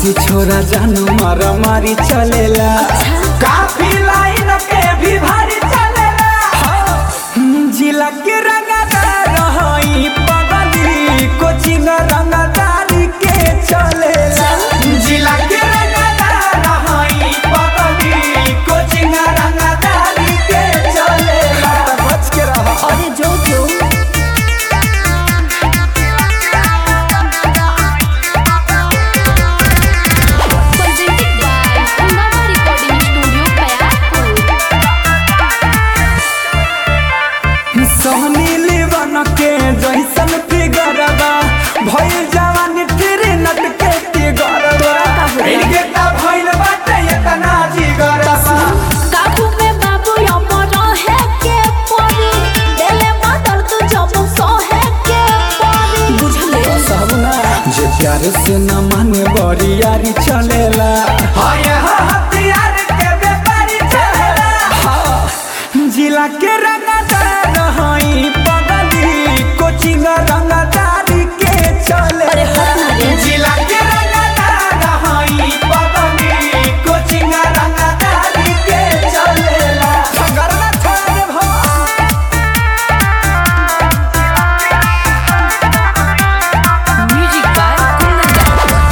बदमाशी छोरा जानू मारा मारी चलेला काफी लाइन के भी भारी चलेला हम्म, जिला के रंगदार हई पगली कोचिंग रंगदारी के चलेला जिला के रंगदार हई पगली कोचिंग रंगदारी के चलेला बच के रहा अरे जो जो presented by Hungama Recording Studio, Payapur. सोहनी लीवन के जैसन फिगरबा भइल जवान फिर नट के फिगरबा इनके ता भइल बाटे इतना जिगरबा काबू में बाबू अमर है के परी देले मदर तू जब सहे के परी बुझले सबना जे प्यार से न माने बड़ी यारी चलेला हाय हथियार के व्यापारी चलेला हाँ, जिला के रंगदार हई पगली कोचिंग रंगदारी के चले अरे हट ना रे। जिला के रंगदार हई पगली कोचिंग रंगदारी के चलेला गरबा छोड़ भवा म्यूजिक बाय कुंदन राठौर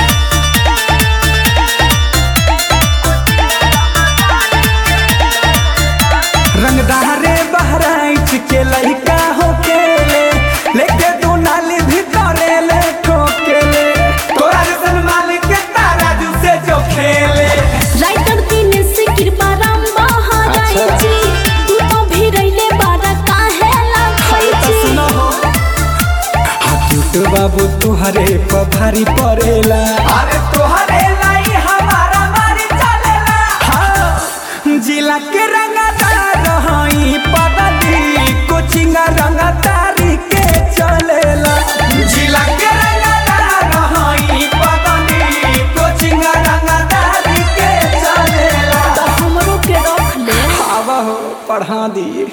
रंगदारे बहराइच के लइका हो केले लेके दू नाली भीतरे ले ठोकेले तोरा जैसन मालिक के तारा जू से जो खेले राइटर दिन से कृपा राम बहाराई अच्छा। जी तू तो भी रहिले बारा काहे लागई तो जी सुनो हो हाथी बाबू तुहरे पर भारी पड़ेला अरे तुहरे लाई हमारा मारी चलेला हाँ जिला के रंगदार हई पगली कोचिंग रंगदारी के चलेला जिला के रंगदार हई पगली कोचिंग रंगदारी के चलेला तो हमरो के रख ले आवा हो पढ़ा दी